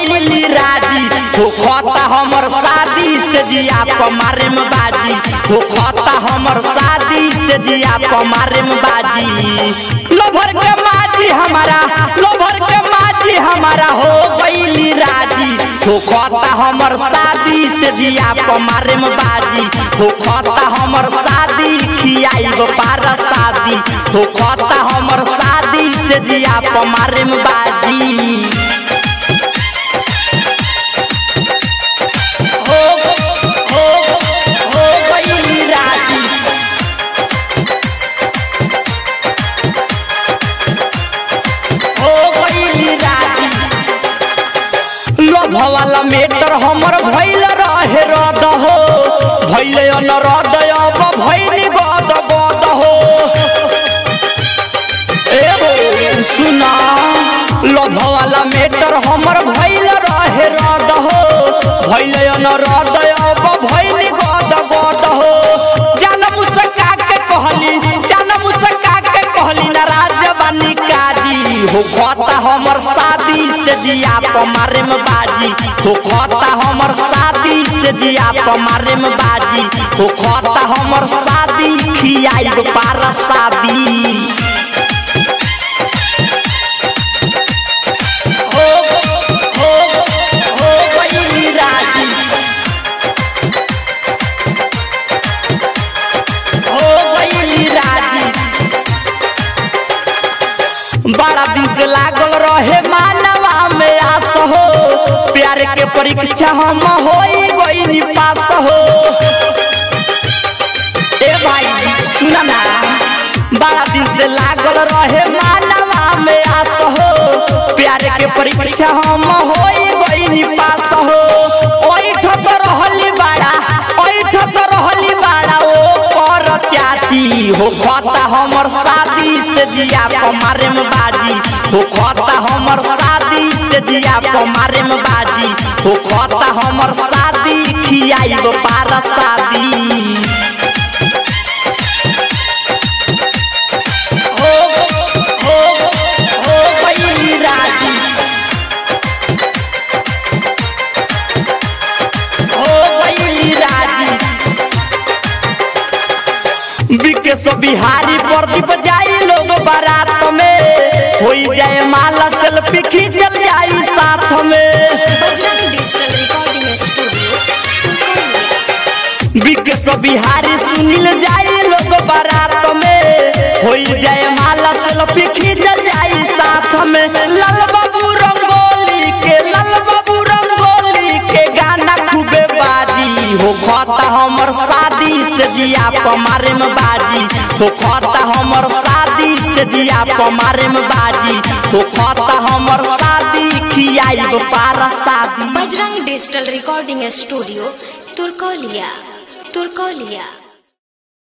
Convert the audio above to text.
गईली राजी हो खता हमर शादी से जिया पमारे में बाजी हो खता हमर शादी से जिया पमारे में बाजी लोभर के माजी हमारा लोभर के माजी हमारा हो गईली राजी हो खता हमर शादी से जिया पमारे में बाजी हो खता हमर शादी खियाई पारा शादी हो खता हमर शादी से जिया पमारे में बाजी हो हो हो गईली राजी हो गईली राजी लोभ वाला मेटर हमर भइल रहे रद हो भइल न रद अब भइल गद गद हो ए हो सुना लोभ वाला मेटर हमर भइल रहे रद हो भइल न रद अब भइल गद गद हो जनम सका के कहली जनम सका के कहली नाराज बानी काजी हो खता हमर शादी से जिया पमारे में बाजी हो खता हमर शादी से जिया पमारे में बाजी हो खता हमर शादी खियाई पारा शादी हो हो हो गईली राजी हो गईली राजी बड़ा दिन से लागल रहे मानवा में आस हो प्यार के परीक्षा हम होई गईली पास हो ए भाई सुना ना बड़ा दिन से लागल रहे मानवा में आस हो प्यार के परीक्षा हम होई गईली पास हो ओई ठक रहली बाड़ा ओई ठक रहली बाड़ा ओ कर चाची हो खता हमर शादी से जिया पमारे में बाजी हो खता हमर शादी से जिया पमारे में बाजी हो खता हमर शादी खियाई पारा शादी हो हो हो गईली राजी हो गईली राजी विकेश बिहारी प्रदीप जाई लोग बारात में होई जाए माला सेल्फी खींचल जाई साथ में Bajrang digital recording studio Turkaulia Vikesh Bihari Sunil जाई लोग बारात में होई जाए माला सेल्फी खींचल जाई साथ में लाल बाबू रंगोली के लाल बाबू रंगोली के गाना खूबे बाजी हो खता हमर शादी से जिया पमारे में बाजी हो खता हमर शादी से जिया पमारे में बाजी हो खता हमर शादी खियाई पारा शादी Bajrang digital recording studio Turkaulia Turkaulia